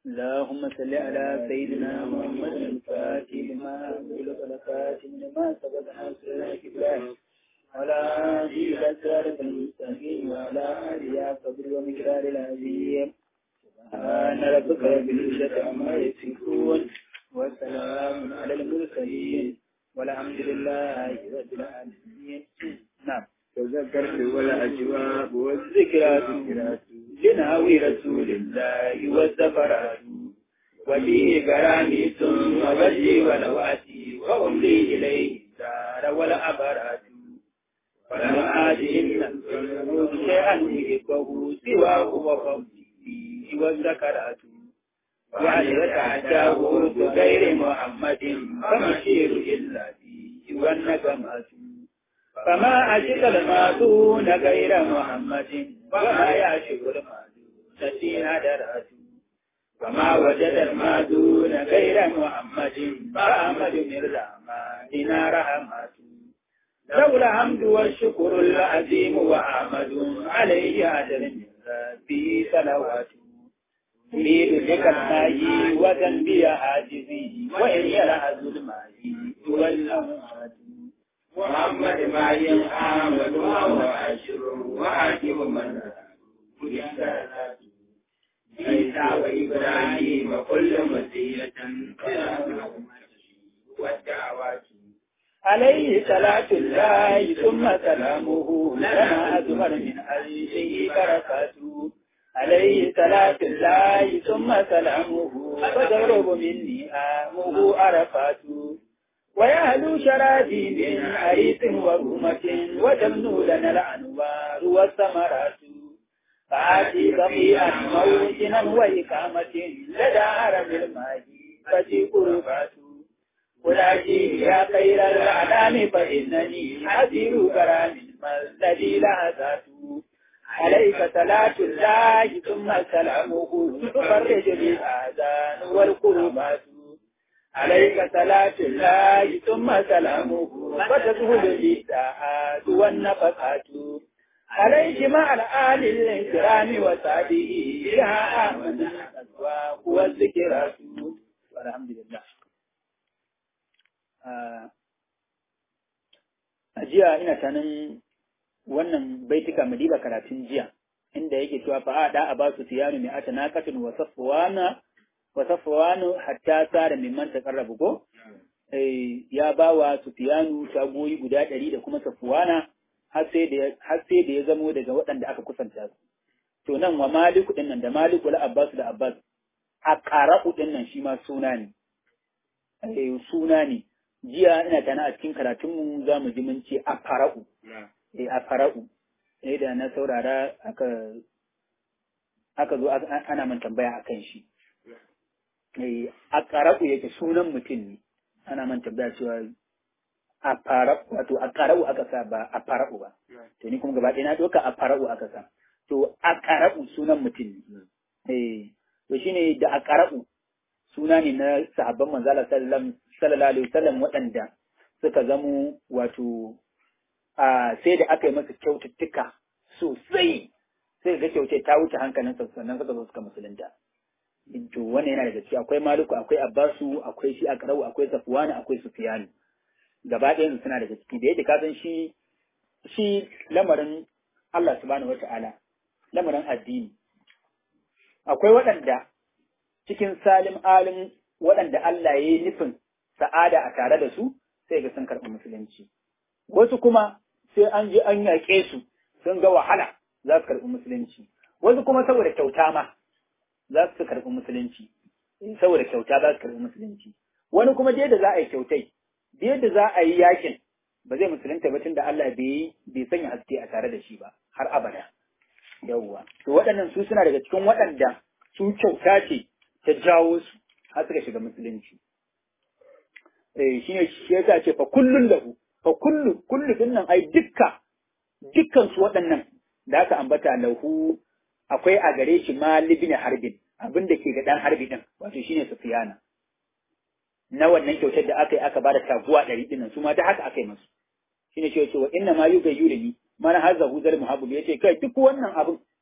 اللهم صل على سيدنا محمد الفاتح لما أغلق الخاتم لما سبق ناصر الكبرى وعلى آله إلى صراط المستقيم وعلى آله قدر ومقدار العظيم سبحان ربك رب العزة عما يصفون وسلام على المرسلين والحمد لله رب العالمين نعم تذكرت ولا أجواب والذكرات لنهوي رسول الله والزفرات وفيه كراميس ووجهي ولواتي وأملي إليه الدار والأبرات ولم آتهم شيئا يحبه سواه وفضله والذكرات وعلى يتعداه بغير محمد فمشير إلا فيه والنجمات فما أشك الماذون غير محمد وما يعشق الماذون سين درات وما وجد الماذون غير محمد فأحمد من رحمتنا رحمات لولا الحمد والشكر العظيم وأحمد عليه عدل من ربي صلوات أريد بك الماء وذنبي حاجزي وإن يلعز الماء والأموات محمد ما ينعمد وهو عشر وعجب من عيسى وإبراهيم وكل مسيرة والدعوات عليه صلاة الله ثم سلامه لنا أزمر من عرشه بركاته عليه صلاة الله ثم سلامه فتغرب مني آمه عرفاته ويهلو شرابي من عريس ورومة وتمنو لنا الأنوار والثمرات فآتي بقيئا موطنا وإقامة لدى عرم الماء فتي قربات ولكن يا خير الأعلام فإنني حذر كرام الذي لا ذاته عليك صلاة الله ثم سلامه تفرج بالآذان والقربات عليك صلاة الله ثم سلامه فتذهل الإساءات والنفقات عليك مع الآل الكرام وسعده بها آمن الأسواق والذكرات والحمد لله a jiya ina tanin wannan baituka mu diba karatun jiya inda yake cewa fa a da a ba su tiyanu mai ata naqatun wa safwana wa safwanu hatta sara mimman taqarrabu ko eh ya bawa sufyanu tagoyi guda ɗari da kuma safwana har sai da har sai da ya zamo daga waɗanda aka kusanta su to nan wa maliku din nan da maliku la abbas da abbas a qara'u din nan shi ma suna ne eh suna ne jiya ina tana a cikin karatun mu za mu ji mun ce a fara'u eh a fara'u eh da na saurara aka aka zo ana man tambaya akan shi a ƙaraƙu yake sunan mutum ne ana man tambaya cewa a fara wato a ƙara'u aka sa ba a fara'u ba to ni kuma gaba ɗaya na ɗauka a fara'u aka sa to a ƙara'u sunan mutum ne eh to shine da a ƙara'u suna ne na sahabban manzala sallallahu alaihi wasallam waɗanda suka zamo wato a sai da aka yi masa kyaututtuka sosai sai ga kyautai ta wuce hankalin sannan suka zo suka musulunta to wannan yana daga ciki akwai maluku akwai abbasu akwai shi akrau akwai safwani akwai sufyanu gaba ɗayan suna daga ciki da yadda ka san shi shi lamarin Allah subhanahu wata'ala lamarin addini akwai waɗanda cikin salim alim waɗanda Allah ya yi nufin sa'ada a tare da su sai ga sun karɓi musulunci wasu kuma sai an je an yaƙe su sun ga wahala za su karɓi musulunci wasu kuma saboda kyauta ma za su karɓi musulunci saboda kyauta za su karɓi musulunci wani kuma da za a yi kyautai da yadda za a yi yakin ba zai musulunta ba da Allah bai bai sanya haske a tare da shi ba har abada yawwa to waɗannan su suna daga cikin waɗanda su kyauta ce ta jawo su har suka shiga musulunci eh shine shi yasa ce fa kullun lahu fa kullu kullu dinnan ai dukka dukkan su waɗannan da aka ambata lahu akwai a gare shi malibin harbin abin da ke ga dan harbi din wato shine sufiyana na wannan kyautar da aka yi aka bada taguwa ɗari ɗin su ma da haka aka yi musu shine cewa cewa inna ma yuga yurini man haza huzal muhabbub yace kai duk wannan abin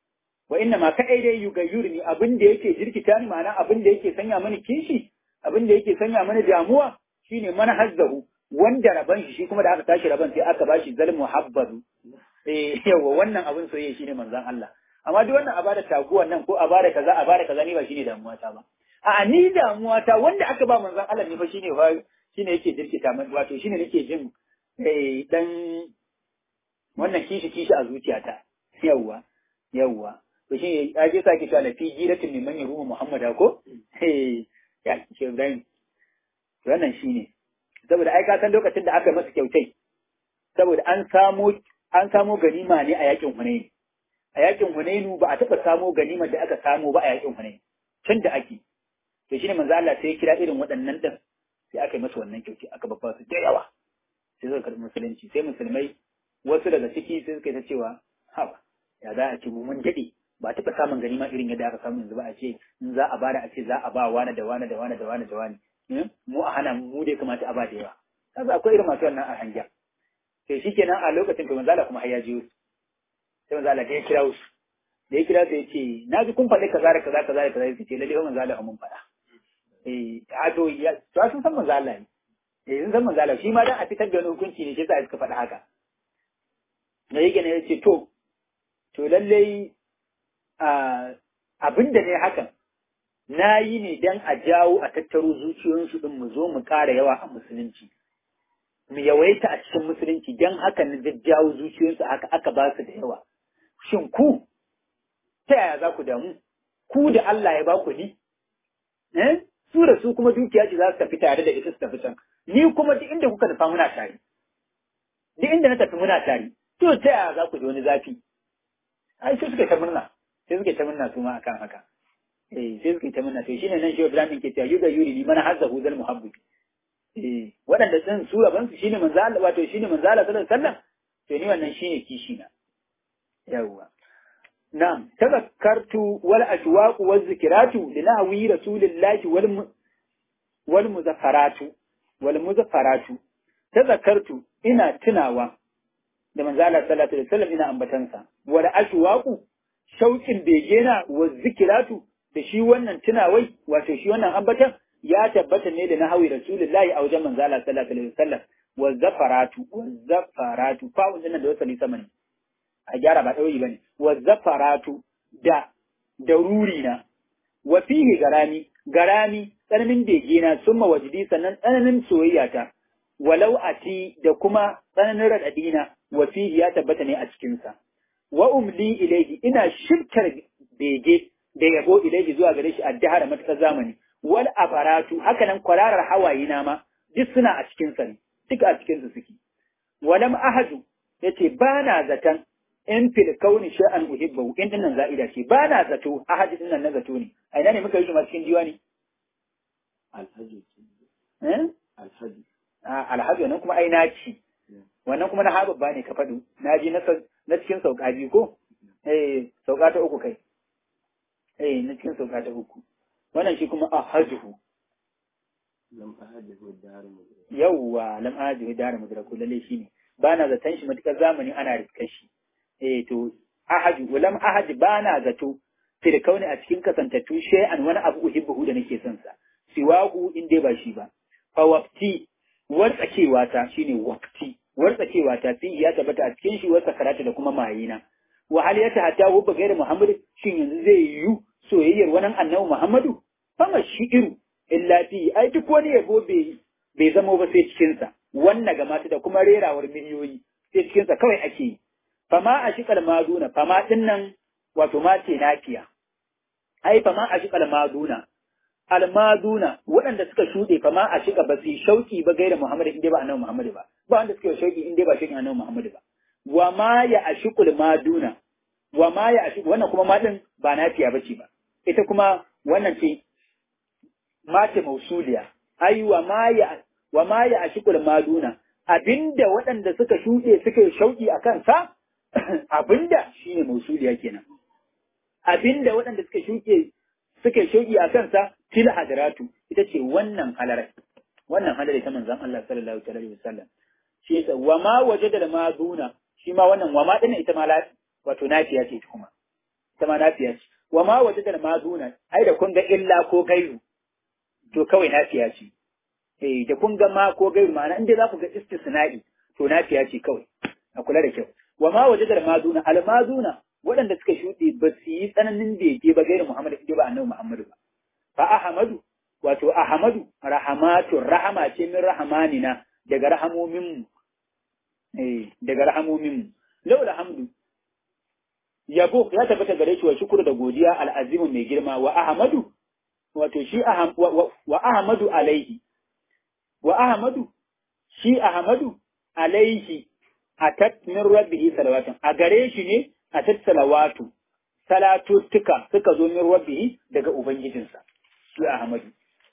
wa inna ma kadai dai yugayyurni abin da yake jirkita ni ma'ana abin da yake sanya mani kishi abin da yake sanya mani damuwa shine manhajzahu wanda raban shi shi kuma da aka tashi raban sai aka bashi zal muhabbazu eh yawa wannan abin soyayya shine manzon Allah amma duk wannan a bada taguwan nan ko a bada kaza a bada kaza ni ba shine damuwa ta ba a ni damuwa ta wanda aka ba manzon Allah ne fa shine fa shine yake jirkita min wato shine nake jin eh dan wannan kishi kishi a zuciyata yawa yawa to shi ya je sake cewa fi jiratin min man yarumu muhammada ko eh ya ce Ibrahim wannan shine saboda ai ka san lokacin da aka masa kyautai saboda an samo an samo ganima ne a yakin Hunayn a yakin Hunainu ba a taɓa samo ganimar da aka samo ba a yakin Hunayn tun da ake to shine manzo Allah sai ya kira irin waɗannan din sai aka yi masa wannan kyauci aka babba su da yawa sai suka karɓi musulunci sai musulmai wasu daga ciki sai suka yi ta cewa haba ya za a ce mu mun daɗe ba taɓa samun ganima irin yadda aka samu yanzu ba a ce in za a bada a ce za a ba wani da wani da wani da wani da wani mu a hana mu dai kamata a ba da yawa kaga akwai irin masu wannan a hanja to shikenan a lokacin to manzo Allah kuma har ya jiyo sai manzo Allah da ya kira su da ya kira su ya ce na ji kun faɗi kaza da kaza kaza da kaza ya ce lalle manzo Allah mun faɗa eh a to ya to sun san manzo Allah ne eh sun san manzo Allah shi ma dan a fitar da wani hukunci ne shi yasa suka faɗa haka da yake ne ya ce to to lallai abin da ne hakan na yi ne don a jawo a tattaro zuciyoyinsu din mu zo mu ƙara yawa a musulunci mu yawaita a cikin musulunci don haka na jajjawo zuciyoyinsu haka aka ba su da yawa shin ku ta yaya za ku damu ku da Allah ya ba ku ni eh su da su kuma dukiya ce za su tafi tare da ita su tafi can ni kuma duk inda kuka tafa muna tare duk inda na tafi muna tare to ta yaya za ku ji wani zafi ai sai suka ta murna sai suka ta murna su ma akan haka eh sai suka ta murna to shine nan shi Ibrahim ke cewa yuga yuri li man hazzahu zal muhabbib eh waɗanda sun su raban su shine manzo Allah wato shine manzo Allah sallallahu alaihi wasallam to ni wannan shine kishi na yawwa na'am tazakkartu wal ashwaqu waz zikratu li nahwi rasulillahi wal wal muzaffaratu wal muzaffaratu tazakkartu ina tunawa da manzo Allah sallallahu alaihi wasallam ina ambatansa wal ashwaqu shauƙin begena wa zikiratu da shi wannan tunawai wato shi wannan ambatan ya tabbata ne da na hawi rasulullahi a wajen manzo Allah sallallahu alaihi wasallam wa zafaratu wa zafaratu fa wannan da wasali sama ne a gyara ba ɗauri bane wa zafaratu da da ruri na wa fihi garami garami tsananin begena summa wajidi sannan tsananin soyayya ta walau ati da kuma tsananin radadina wa fihi ya tabbata ne a cikin sa wa umli ilaihi ina shirkar bege da yabo ilaihi zuwa gare shi addahara matakar zamani wal afaratu haka nan kwararar hawaye na ma duk suna a cikin sa ne duk a cikin su suke walam ahadu yace ba na zatan in fil kauni sha'an uhibbu in dinnan za'ida ce ba na zato ahadi dinnan na zato ne a ina ne muka yi shi ma cikin diwani alhaji eh alhaji alhaji nan kuma ai na ci wannan kuma na hababba ne ka faɗo na ji na cikin sauka biyu ko eh sauka ta uku kai eh na cikin sauka ta uku wannan shi kuma ahadhu lam ahadihu daru yawwa lam ahadhu daru mudraku lalle shi ne ba na zaton shi matukar zamani ana riskar shi eh to ahadu lam ahad ba na zato fil kauni a cikin kasantattu shay'an wani abu uhibbu da nake son sa siwahu in dai ba shi ba fa waqti wartsakewa ta shine waqti wartsakewa ta fi ya tabbata a cikin shi wasa karatu da kuma mayina wa hal ya tahata hubba gairi muhammad shin yanzu zai yiwu soyayyar wani annabi muhammadu fama shi'iru illa fi ai duk wani yabo bai bai zamo ba sai cikin sa wannan ga mata da kuma rerawar miliyoyi sai cikin sa kawai ake yi fama a shiƙal maduna fama din nan wato ma ce nafiya ai fama a shiƙal maduna almaduna waɗanda suka shuɗe fama a shiƙa ba su shauƙi ba gaira muhammadu in dai ba annabi muhammadu ba ba wanda suka shauƙi in dai ba shauƙin annabi muhammadu ba wa ma ya ashiqul maduna wa ma ya ashiq wannan kuma ma din ba nafiya bace ba ita kuma wannan ce mace mausuliya ai wa ma ya wa ma ya ashiqul maduna abinda waɗanda suka shuɗe suka shauƙi a kansa abinda shine mausuliya kenan abinda waɗanda suka shuke suka shauki a kansa til hadaratu ita ce wannan halarai wannan halarai ta manzon Allah sallallahu alaihi wasallam shi yasa wa ma wajada da maduna shi ma wannan wa ma din ita ma wato nafiya ce kuma ta ma nafiya ce wa ma wajadal maduna ai da kun ga illa ko gairu to kawai nafiya ce eh da kun ga ma ko gairu ma'ana inda za ku ga istisna'i to nafiya ce kawai a kula da kyau wa ma wajadal maduna al maduna waɗanda suka shuɗe ba su yi tsananin bege ba gairu Muhammad inda ba annabi Muhammadu ba fa ahmadu wato ahmadu rahamatu rahama ce min rahamanina daga rahamomin mu eh daga rahamomin mu laula hamdu yabo ya tabbata gare shi wa shukuru da godiya al'azimu mai girma wa ahmadu wato shi wa ahmadu alaihi wa ahmadu shi ahmadu alaihi atat min rabbihi salawatun a gare shi ne atat salawatu salatuttuka suka zo min rabbihi daga ubangijinsa shi ahmadu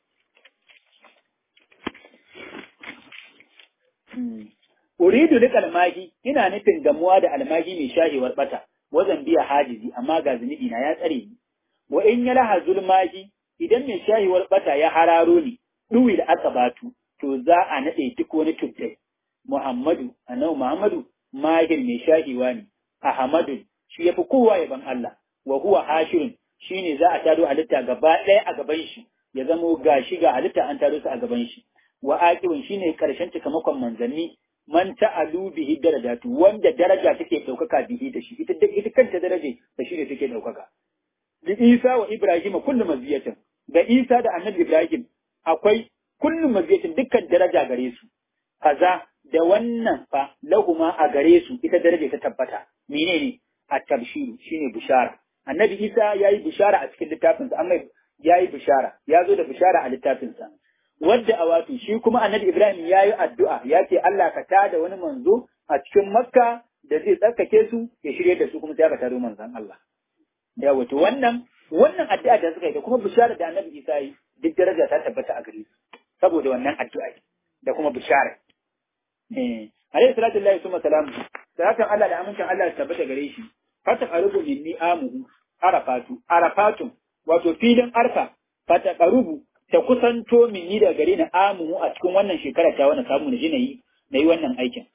Uridu duk almagi, ina nufin gamuwa da almagi mai shahewar bata, wazan biya hajizi, amma ga zunubi na ya tsare ni. Wa in ya laha zulmagi, idan mai shahewar bata ya hararo ni, ɗuwi da aka batu, to za a naɗe duk wani tuttai. Muhammadu, annabi Muhammadu, mahir mai shahewa ne, Ahmadu, shi ya fi kowa yaban Allah, wa huwa hashirun, shi ne za a taro halitta gaba ɗaya a gaban shi, ya zamo ga shi ga halitta an taro su a gaban shi. Wa aƙirun shi ne ƙarshen cikamakon manzanni, man ta'alu bihi darajatu wanda daraja take daukaka bihi da shi ita ita kanta daraje da shi ne take daukaka da Isa wa Ibrahim kullu maziyatin da Isa da Annabi Ibrahim akwai kullu maziyatin dukkan daraja gare su kaza da wannan fa lahuma a gare su ita daraja ta tabbata menene at-tabshiru shine bishara Annabi Isa yayi bishara a cikin littafinsa amma yayi bishara ya zo da bishara a littafinsa wadda a wato shi kuma annabi Ibrahim ya yi addu'a ya ce Allah ka tada wani manzo a cikin Makka da zai tsarkake su ya shirye da su kuma sai aka tado manzon Allah. Ya wato wannan wannan addu'a da suka yi da kuma bishara da annabi Isa yi duk daraja ta tabbata a gare su saboda wannan addu'a da kuma bishara. Eh alayhi salatu lillahi summa salamu salatan Allah da amincin Allah ta tabbata gare shi fata qarubu minni amuhu arafatu arafatun wato filin arfa fata qarubu ta kusanto min ni da gare ni amuhu a cikin wannan shekara ta wani samu na ji na yi na yi wannan aikin.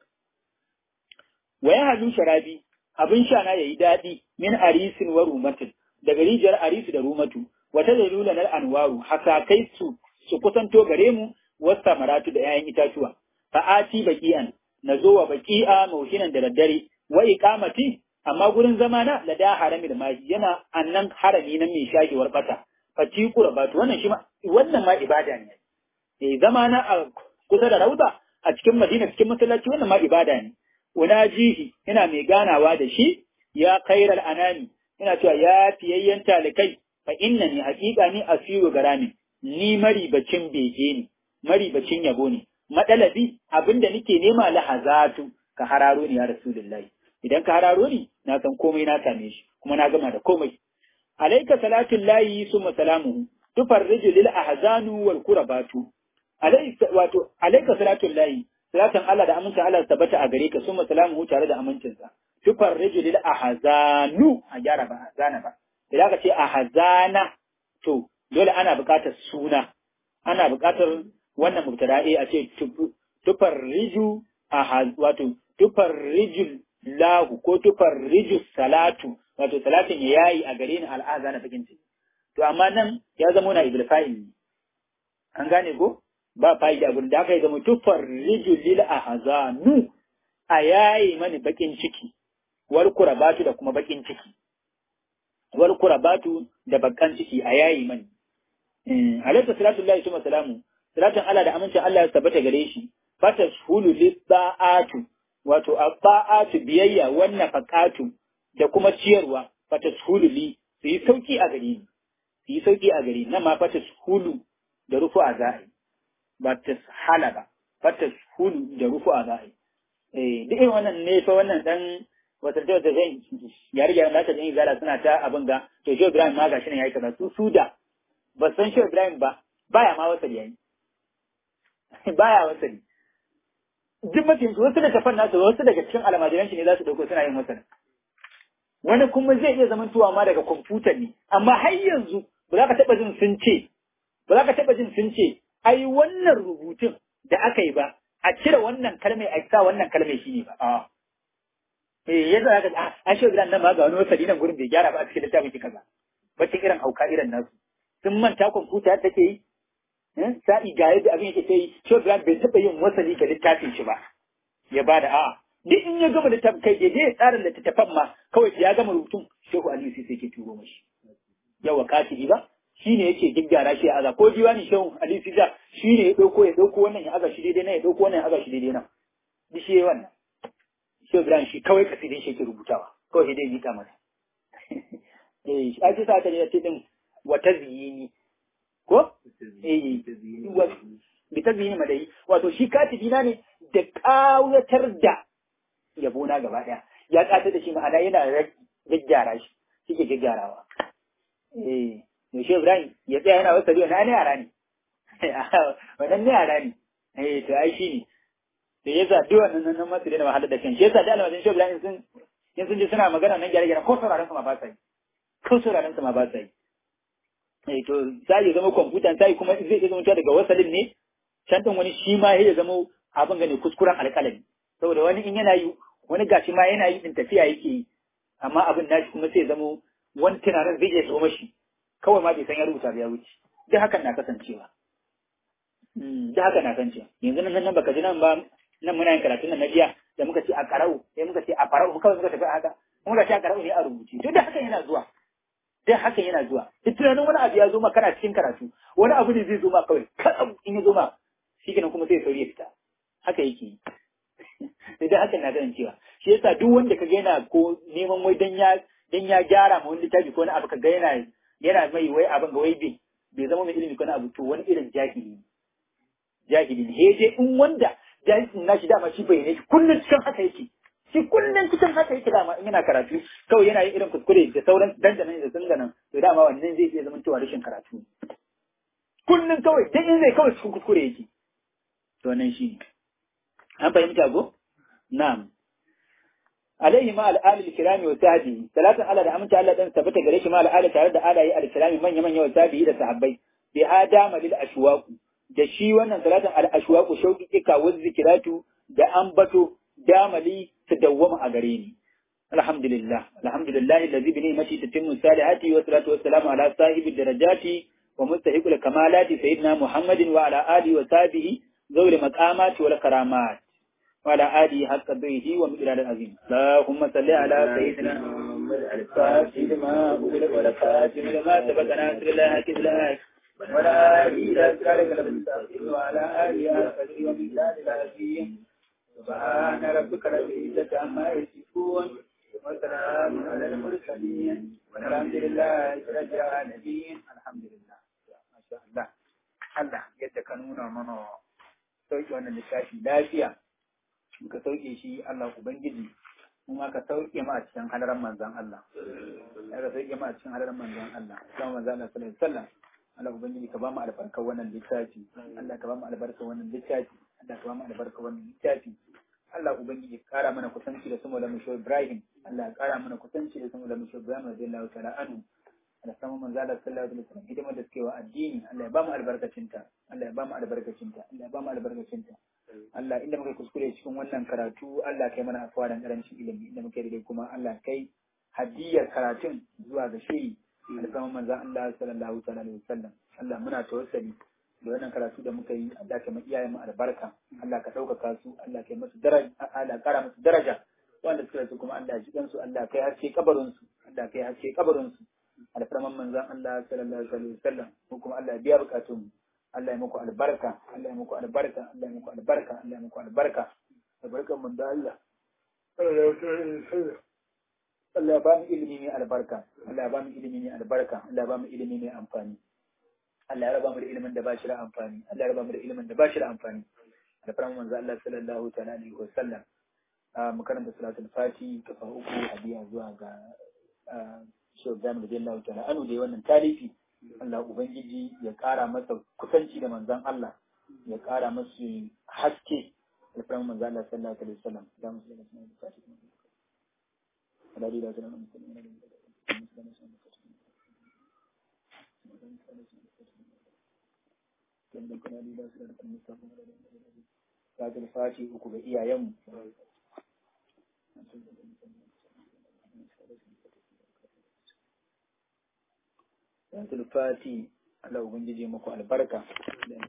Wa ya hadu sharabi abin sha na yayi daɗi min arisin wa rumatin daga rijiyar arisu da rumatu wata da lula na anwaru hakakai su su kusanto gare mu wasta maratu da 'ya'yan itatuwa fa'ati baqi'an na zo wa baqi'a mauhinan da daddare wa iqamati amma gurin zama na lada harami da maji yana annan harami na mai shagewar bata fati qurbatu wannan shi ma wannan ma ibada ne eh zama na a kusa da rauda a cikin madina cikin masallaci wannan ma ibada ne unajihi ina mai ganawa da shi ya khairal anami ina cewa ya fiyayyen talikai fa innani haqiqa ni asiru garami ni maribacin bege ne maribacin yabo ne madalabi abinda nake nema lahazatu ka hararo ni ya rasulullahi idan ka hararo ni na san komai na same shi kuma na gama da komai alaika salatin layi summa salamuhu tufarriju lil ahzanu wal kurabatu alaika wato alaika salatin layi salatin Allah da amincin Allah tabbata a gare ka summa salamuhu tare da amincinsa tufarriju lil ahzanu a gyara ba ahzana ba idan ka ce ahzana to dole ana buƙatar suna ana buƙatar wannan mubtada'i a ce tufarriju ahaz wato tufarriju lahu ko tufarriju salatu wato salatin ya yayi a gare ni al'aza na bakin ciki to amma nan ya zama na ibul fa'il ne an gane ko ba fa'il abin da aka yi zama tufarriju lil ahzanu a yayi mani bakin ciki wal kurabatu da kuma bakin ciki wal kurabatu da bakan ciki a yayi mani alaihi salatu lillahi wa salamu salatin Allah da amincin Allah ya tabbata gare shi fatashhulu lis-sa'atu wato abba'atu biyayya wannan faqatu da kuma ciyarwa fatashhulu li su yi sauki a gari ni su yi sauki a gari nan ma fatashhulu da rufu a za'i ba tashala ba fatashhulu da rufu a za'i eh duk irin wannan ne fa wannan dan wata da da zai yare yare da ta jin zala suna ta abin ga to Shehu Ibrahim ma gashi ne yayi kaza su su da ba san Shehu Ibrahim ba baya ma wasali yayi baya wasali duk mutum wasu da tafan nasu wasu daga cikin almajiran shi ne za su dauko suna yin wasali wani kuma zai iya zaman tuwa ma daga kwamfuta ne amma har yanzu ba za ka taɓa jin sun ce ba za ka taɓa jin sun ce ai wannan rubutun da aka yi ba a cire wannan kalmai a sa wannan kalmai shi ne ba eh yadda aka a an shi gidan nan ma ga wani wasali nan gurin bai gyara ba a cikin littafin ki kaza bacci irin hauka irin nasu sun manta kwamfuta take yi sa'i ga yadda abin yake sai shi gidan bai taɓa yin wasali ga littafin shi ba ya bada a'a duk in ya gama littafin kai daidai ya tsara littattafan ma kawai ya gama rubutun shehu aliyu sai ke turo mashi yawa katibi ba shi ne yake gyaggyara shi ya aza ko diwani shehu aliyu sai shi ne ya ɗauko ya ɗauko wannan ya aza shi daidai nan ya ɗauko wannan ya aza shi daidai nan duk shi wannan shehu ibrahim shi kawai kasidin shi yake rubutawa kawai sai dai ya mika masa eh shi ake sa ta ne ce din wata ziyini ko eh bi ta ziyini madai wato shi katibi na ne da ƙawatar da yabona gaba ɗaya ya ƙatar da shi ma'ana yana gyaggyara shi shi ke gyaggyarawa eh yaushe Ibrahim ya tsaya yana wasa na ne yara ne wannan ne yara ne eh to ai shi ne da yasa duk wannan nan masu da wahala da kan shi yasa da almajin shi Ibrahim sun in sun ji suna magana nan gyare gyare ko sauraron su ma ba sa yi ko sauraron su ma ba sa yi eh to sai ya zama kwamfutan sai kuma zai iya zama daga wasalin ne can din wani shi ma ya zama abin gane kuskuren alƙalami saboda wani in yana yi wani gashi ma yana yi din tafiya yake yi amma abin nashi kuma sai zama wani tunanin zai iya zo mashi kawai ma bai san ya rubuta ba ya wuce duk hakan na kasancewa duk hakan na kasancewa yanzu nan nan baka ji nan ba nan muna yin karatun nan na jiya da muka ce a karau sai muka ce a farau kawai muka tafi haka muka ce a karau ne a rubuce duk da hakan yana zuwa duk hakan yana zuwa duk tunanin wani abu ya zo ma kana cikin karatu wani abu ne zai zo ma kawai kaɗan in ya zo ma shi kenan kuma sai sauri ya fita haka yake yi idan hakan na kasancewa shi yasa duk wanda ka ga yana ko neman wai dan ya dan ya gyara ma wani littafi ko wani abu ka ga yana yana mai wai abin ga wai bai bai zama mai ilimi ko na abu to wani irin jahili ne jahili ne he dai in wanda jahilin nashi dama shi bai ne kullun cikin haka yake shi kullun cikin haka yake dama in yana karatu kawai yana yin irin kuskure da sauran dandanan da sunganan to dama wannan zai iya zama cewa rashin karatu kullun kawai dan in zai kawai cikin kuskure yake to nan shi ne an fahimta ko na'am alaihi ma al'alil kirami wa sahbihi salatan Allah da aminta Allah dan tabbata gare shi ma al'ala tare da alayi al-kirami manya manya wa sahbihi da sahabbai bi adama lil ashwaq da shi wannan salatan al ashwaq shauki kika wa zikiratu da ambato damali ta dawwama a gare ni alhamdulillah alhamdulillah alladhi bi ni'mati tatimmu salihati wa salatu wassalamu ala sahibi darajati wa mustahiqul kamalati sayyidina muhammadin wa ala alihi wa sahbihi zawli maqamati wal karamat وعلى آله حق قدره ومقدار العظيم اللهم صل على سيدنا الفاتح لما أغلق والخاتم لما سبق ناصر الله كذلك ولا آله إلى أسرارك المستقيم وعلى آله حق قدره ومقدار العظيم سبحان ربك رب العزة عما يصفون وسلام على المرسلين والحمد لله رب العالمين الحمد لله ما شاء الله Allah yadda ka nuna mana sauki wannan littafi lafiya ka sauke shi Allah Ubangiji kuma ka sauke ma a cikin hadaran manzan Allah ya ka sauke ma a cikin hadaran manzan Allah kuma manzan Allah sallallahu alaihi wasallam Allah Ubangiji ka ba mu albarkar wannan littafi Allah ka ba mu albarkar wannan littafi Allah ka ba mu albarkar wannan littafi Allah Ubangiji ka kara mana kusanci da sumu lamu shi Ibrahim Allah ya kara mana kusanci da sumu lamu shi Ibrahim radiyallahu ta'ala anhu da sama manzo Allah sallallahu alaihi wasallam hidimar da suke wa addini Allah ya ba mu albarkacinta Allah ya ba mu albarkacinta Allah ya ba mu albarkacinta Allah inda muka kuskure cikin wannan karatu Allah kai mana afuwa da karancin ilimi inda muka daidai kuma Allah kai hadiyar karatun zuwa ga shi alfaman manzon Allah sallallahu alaihi wasallam Allah muna tawassali da wannan karatu da muka yi Allah ka mai iyayen mu albarka Allah ka ɗaukaka su Allah kai masu daraja Allah kara musu daraja wanda suka rasu kuma Allah ya ji su Allah kai haske kabarin su Allah kai haske kabarin su alfarman manzon Allah sallallahu alaihi wasallam ko kuma Allah ya biya bukatun mu Allah ya muku albarka, Allah ya muku albarka, Allah ya muku albarka, Allah ya muku albarka. Albarkan mun da Allah. Allah ya ba mu ilimi mai albarka, Allah ya ba mu ilimi mai albarka, Allah ya ba mu ilimi mai amfani. Allah ya raba mu da ilimin da ba shi da amfani, Allah ya raba mu da ilimin da ba shi da amfani. Alfarman manzo Allah sallallahu ta'ala alaihi wa sallam. Mu karanta salatul fati kafa uku hadiya zuwa ga Shehu Ibrahim radiyallahu ta'ala anu da wannan talifi. Allah Ubangiji ya ƙara masa kusanci da manzan Allah, ya ƙara masu haske da firan manzan Allah sallallahu alaihi wasallam da musu da sunan da fati. Aladi da sunan Fati uku ga iyayenmu. Yanzu Fati Allah Ubangiji muku albarka